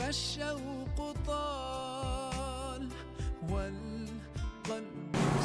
الشوق طال والقلب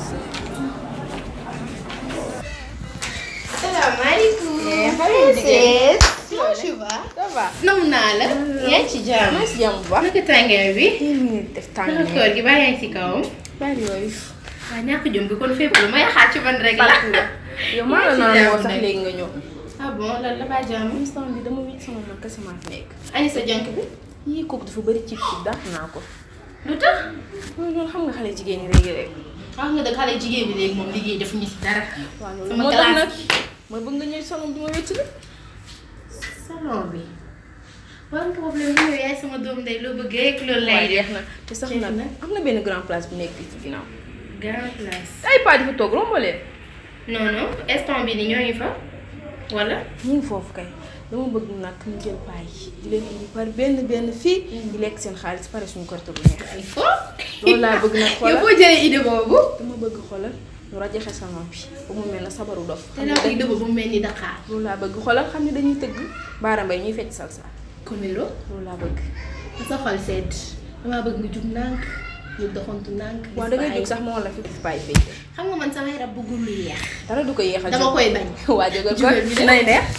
salaamaaleykum. Princesse. comment tu vas. ça va. nam naa la. yaa ngi ci jàmm. maa si jàmm bu baax. naka tàngaay bi. yéen ñu ngi def tàng naka koor gi baa yaa ngi si kawam. bari yooyu. waaw ñàkk jom bi kon fépp lu may xaar ci man rek la. yow maa la naan woo sax léegi nga ñëw. ah bon lan la baa jàmm. instant bi dama wéet sama man kese maa fi nekk. ani sa jànk bi. yii kooku dafa bëri cib cib dàq naa ko. lu tax. loolu loolu xam nga xale jigéen ñi léegi rek. wax nga dëgg xale jigéen bi léegi moom liggéey def ñu si dara. waaw loolu sama moo tax nag classe ma bëgg nga ñëw salon bi ma wécc la. salon bi. war nga problème bi yow yaay sama doom ndey loo bëgg rek loolu lay waaye def. jeex na te sax jeex nag na. am na benn grand place bu nekk fii ci ginnaaw. grand place. ay pas di fa toog rombo leen. non non instant bi ni ñoo ngi fa. wala. ñu ngi foofu kay dama bëgg nag ñu jël paa yi di leen indi par benn benn fii. di lekk seen xaalis pare suñu korte bu neex. il faut. loolu laa bëgg nag yow xoolal foo jëlee idée boobu. dama bëgg xoolal ñu rajaxe salon bi ba mu mel na sabaru dof. te naa koy dëbb ba mu mel ni Dakar. loolu laa bëgg xoolal xam ne dañuy tëgg baara mbay ñuy fecc salsa Komelo. loolu laa bëgg. sa xol sedd. damaa bëgg nga jug ndànk. ñu doxantu ndànk. waaw da ngay jóg sax ma wala fi def bàyyi fecc. xam nga man sama yaram bëggul lu yeex. dara du ko yéexal dama koy bañ. waa jógal Jógal ñu ko dem. nay neex.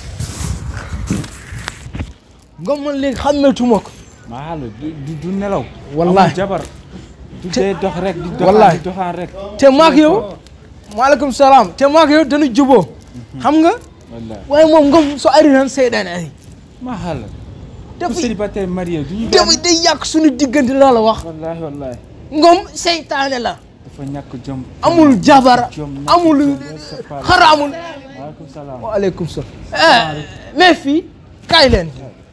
nga man léegi xàmmeetuma ko maa la du du nelaw. Wallahi. amul jabar. du dee dox rek di doxaan Wallahi. di doxaan rek. te maak yow maaleykum salaam te maak yow dañu juboo xam nga wallahi waaye moom ngom so ari tan seyɗane ari maa la. ku dafa célibataire marié du ñu dafa benn. day yàq suñu diggante laa la wax wallahi wallahi ngom seytaane la dafa ñàkk jom. amul jabar jom ñàkk amul jom, c'est pas- xara amul maaleykum salaam. waaleykum salaam eh mais fii kaay leen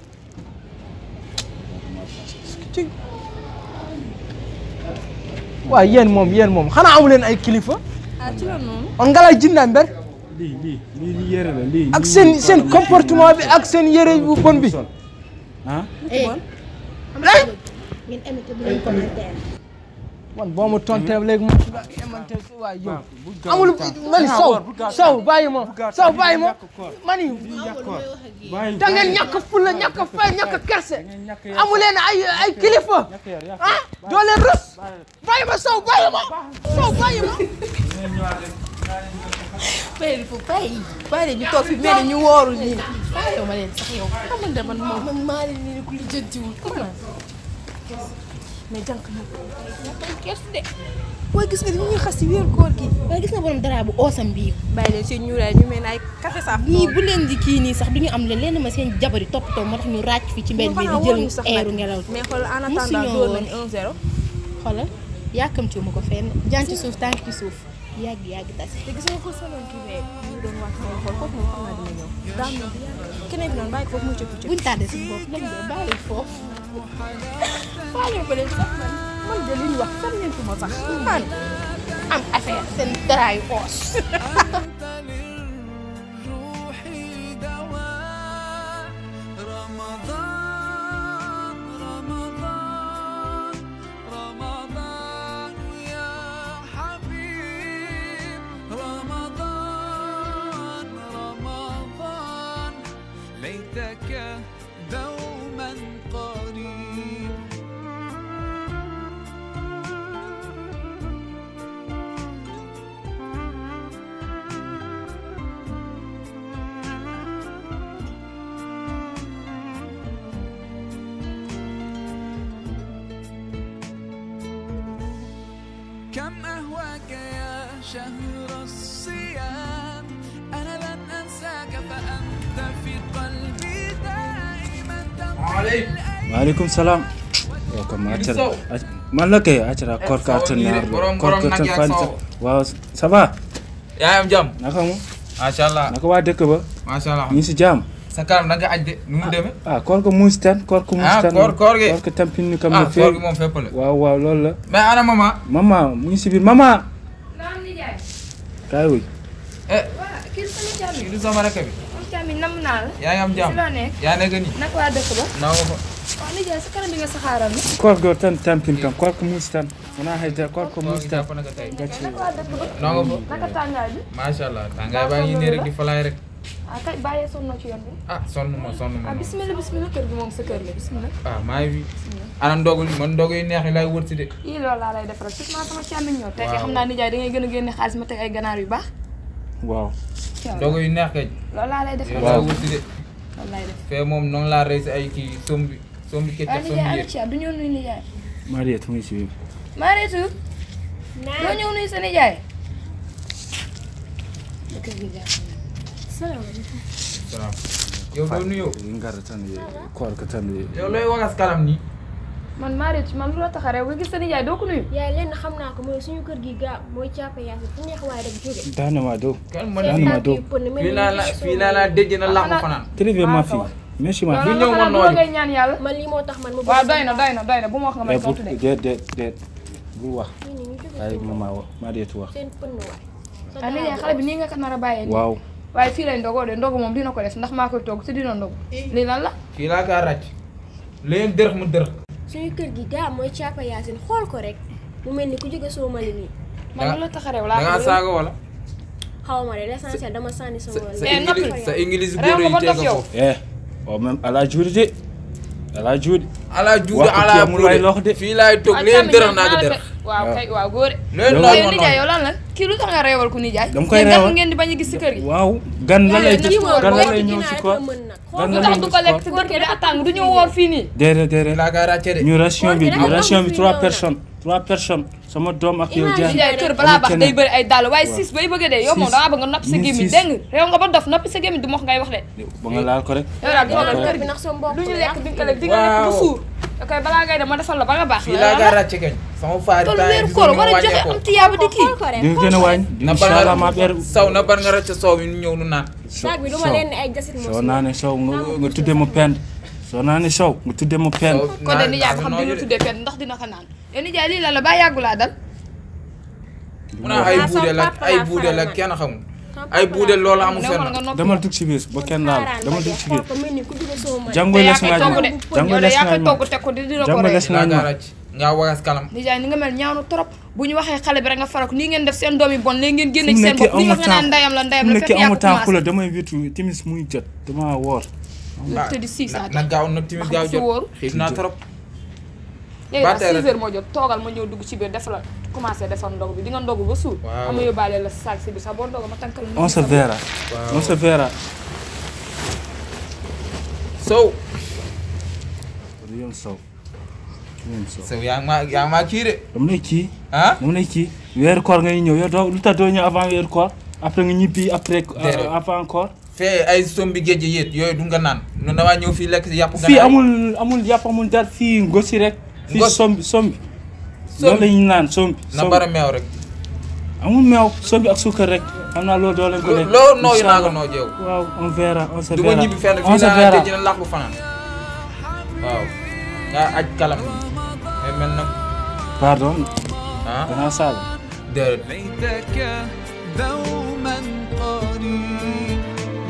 waaw yéen moom yéen moom xanaa amu leen ay kilifa ah ci la noonu. on ngala jinna mber lii lii lii lii yére la lii. ak lii seen lii seen lii comportement bi ak seen yére bu bon bi sol. ah eh lay ngeen aimé te bu leen commentaire. man boo ma tontee léegi ma emante waay yow bu gaaw amul temps. mani Ah, saw woor, bu gaaw saw temps. bàyyi ma Bu gaaw saw temps, bàyyi lii ma yàq koor. mani lii yàq koor. bàyyi da ngeen ñàkk fulla ñàkk fay ñàkk kerse ngeen ñàkk yar. amu leen ay ay kilifa ñàkk yar yàq ah doo leen rës bàyyi ma saw bàyyi ma saw bàyyi ma ngeen ñëwaat rek. père fu pay pare ñu toog fi mel ni ñu wooru nii. yow ma leen sax yow xamante man moom man maa leen nii ku lijjantiwul comment. mais jànk nag ñàkkal kees de. waaye gis nga ni ñuy xas si wéer koor gi. waaye gis nga borom dara bu oosam bii. bàyyi leen seen ñuuraay ñu mel ne ay café saaf. nii bu leen di kii nii sax du ñu am leen lenn ma seen jabari toppatoo moo tax ñu ràcc fi ci mbedd bi di jël eeru ngelaw mais xool en Musu attendant ñoo door woon. nañu 1-0. xoolal yàkkamtiwu ma ko fenn jant ci suuf tànk ci suuf yàgg yàgg tase. te gis nga ko salon kii bee ñu doon wàcc sama xool foofu moom xam naa dina ñëw. daam na bu yàgg keneen bi noonu bàyyi ko foofu mu cëppi cëppi. buñ tàddee suñu bopp lañ de bàyyi foofu. faale ko leen sax man man de li ñu wax fan ngeen ko ma sax man. am affaire seen daraayu oos. أنت للروح دواء رمضان رمضان رمضان يا حبيب رمضان رمضان ليتك دوما قريب كم أهواك يا شهر الصيام أنا لن أنساك فأنت في قلبي دائما تمضي maaleykum salaam. yow comme accara man la kay accara koor ka Sow nii de, borom- koor borom ka nag yaa fan Sow. waaw ça va yaa am jàmm naka mu macha allah naka waa dëkk ba macha allah ñu ngi si jàmm sa kanam da nga aj de nu mu demee ah koor ko muus tan koor ko muus Ah, tan koor- koor gi. koor ko tampin ni kam ah no koor feewi gi moom fépp la waaw waaw loolu la mais ana mama mama mu ngi si biir mama kaay wuy eh kii sama jàmm kii du sama rakk bi am jàmm nam naa la. yaa ngi am jàmm si loo nekk yaa nekk nii naka waa dëkk ba. naw ko waaw nijaay sa kanam bi nga saxaaral ma. koor go tan tampin kam koor ko muus tan wona hayda koor ko koor muus gi tan jàpp na ko tey gacci naka waa dëkk ba. naw ko naka tàngaay bi. macha allah tàngaay baa ngi nii rek di falaay rek ah kay bàyyee sonnoo ci yoon bi ah sonn ma sonn ma ah bismillah bismillah kër gi moom sa kër la bismillah ah maa ngi fi ana ndogu man ndogu yu neex yi laay wër si de yii loolu laa lay defaral surtout sama càmmiñ ñëw tey Waaw. xam naa nijaay da ngay gën a génne xaalis ma teg ay ganaar yu baax waaw ndogu yu neex kay loolu laa lay yow defaral laay wër si de loolu lay def fee moom noonu laa rey si ay kii sombi sombi waaye keccap sombi nijaay ana yëpp ci du ñëw nuyu nijaay Mariette mu ngi si biir Mariétu doo ñëw nuyu sa nijaay salaam yow doo nuyoo ngar tan koor ka tan yow looy wagas kalam nii man Mariétu man lu la tax a réew nga gis sa nijaay doo ko nuyu yaay lenn xam naa ko mooy suñu kër gi gaa mooy càppe yaa fu neex waaye rek jóge daana ma do kan ma Daan ne ma do fii laa la fii laa la déj na làqu fanaan très ma fille merci ma loolu fille ñëw la ma xanaa du noonu. ngay ñaan yàlla man lii moo tax man ma waaw doy na doy na doy na bu ma wax nga may mais bu tontu de déet déet déet bul wax fii nii ñu jóge ay suñu mama wax Mariette wax seen pënn waay sa ah nijaay xale bi nii nga ko nar a bàyyee nii waaw waaye fii lay ndogoo de ndogu moom dina ko def ndax maa koy togg te dina ndogu lii lan la fii laa kaa ràcc leen dërëx mu dërëx suñu kër gi gaa mooy càppe yaa xool ko rek mu mel ni ku jóge soo mali nii man lu la tax a réew da laa ngaa ko saaga wala xaw ma de l'essentiel dama sànni sama sa Eh, noppi. ingili sa ingilise Réew góor nga yi ba teg dof yow. foofu eh o même ala juudi de ala juudi ala juude Wax ko ala kii amul way lox de. buude fii laay toog Ah, leen càmmiñ dërëx ñoom naa ko naa la dërëx fe- waaw kay waaw góore leen Yow- noonu yow ma nijaay noonu yow lan la kii lu tax nga réewal ku nijaay Dama koy Yéen réewal. gan ngeen di bañ a gis si kër gi waaw gan la lay Kii gis moom gan la boo lay ci ñëw ginnaaw si rek koor la mën nag gan lu la tax lay du ñëw ko si lekk koor si dëkk bi dafa tàng du ñu woor fii nii déedéet déedéet laa kaa ràcce de ñu ration bi Koor gi ration bi dafa trois am personnes trois personnes sama doom ak yow Imagine. jaar nijaay kër balaa baax keneen. day bëri ay dàll waaye siis bay bëgg a dee yow moom Siis. dangaa bëgg nga noppi sa Ni gémmiñ siis. dégg nga réew nga ba dof noppi sa gémmiñ du mox ngay wax de ba nga laal ko rek yow daal dinaa toogal kër kër bi gi ndax sa mbokk lu ñu la lekk di nga ko lekk di nga lekk ba Waaw. suur ok balaa ngay dem ma defal la ba nga baax fii laa kaa ràcce kañ sama faari tollu temps yi weeru gis koor nga war a joxe wàññeekoo. am tiyaaba di kii xool ko rek di nga gën a wàññi na bar incha allah ma ber nga saw na bar nga ràcce soow mi nu ñëw nu naan saag bi duma leen ne ay jasit moo soo naanee sow nga nga tuddee mu pend soo naanee sow nga tuddee mu pend Sow kon de naan- nijaay ba naan xam nooyu dina de. tuddee fenn ndax dina ko naan yow nijaay lii la la ba yàggu laa dal mu naan ay Ah, sama buude la papa ay laa buude la faral kenn xamul ay buude loolu amul ne woon nga fenn noppi demal dugg si biir ba kenn laal demal dugg si biir xool ko mel ni ku jóge soo mali jàngo te yaa les koy nga togg de jàngo yow de les yaa nga koy togg teg ko di dina ko jàngo rey les fii laa nga kaa ràcc ngaa wagas kalam nijaay ni nga mel ñaaw na trop bu ñu waxee xale bi rek nga farak nii ngeen def seen doom yi bon léegi ngeen génne fu ci mu seen nekkee bopp li amu wax nga naan temps ndayam la fu ndayam mu la nekkee fekk yaa amu ko temps ku la commencé damay witu timis muy jot dama woor te di six na heures na gaaw na timis Wax gaaw nga si wóoru. jot xiif naa trop léegi ba nag tey six rek. heures moo jot toogal ma ñëw dugg ci biir def la commencé defar ndog bi di nga ndogu ba suur Waaw. ama yóbbaale la saag si bi sax boo ndogu ma tànkal la on se verra Waaw. on se verra sow du yoon sow du yoon sow sow yaa ngi maa yaa ngi maa kii de dama lay kii ah dama lay kii weeru koor ngay ñëw yow doo lu tax doo ñëw avant weeru koor après nga ñibbi après Déedéet. avant koor fee ay sombi géej yéet yooyu du nga naan nu damaa ñëw fii lekk si yàpp fii ganaar. amul amul yàpp amul dara fii ngosi rek fii Ngos. sombi sombi Sombi. loolu la ñuy naan sombi na sombi bara meew rek amul meew sombi ak suukar rek xam naa loolu doo leen ko lekk loo nooyu naa ko Inch'Allah. noo jeew waaw on verra on se du ma verra ñibbi fenn on fii se laa verra tëj na làq bu fanaan waaw nga aj kalam bi mais mel na pardon ah danaa saaga déedéet ليتك دوما قريب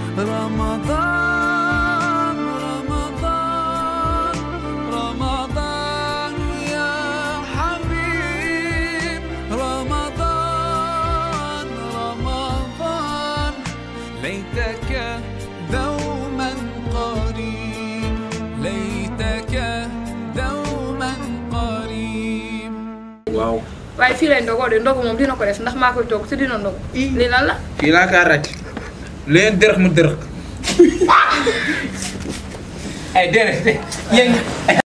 رمضان رمضان رمضان يا حبيب رمضان رمضان ليتك دوما قريب ليتك دوما قريب waaw waaye fii lay ndogoo de ndogu moom dina ko def ndax maa koy togg te dina ndogu lii lan la fii laa kaa ràcc leen dërëx mu dërëx ay déedéet yéen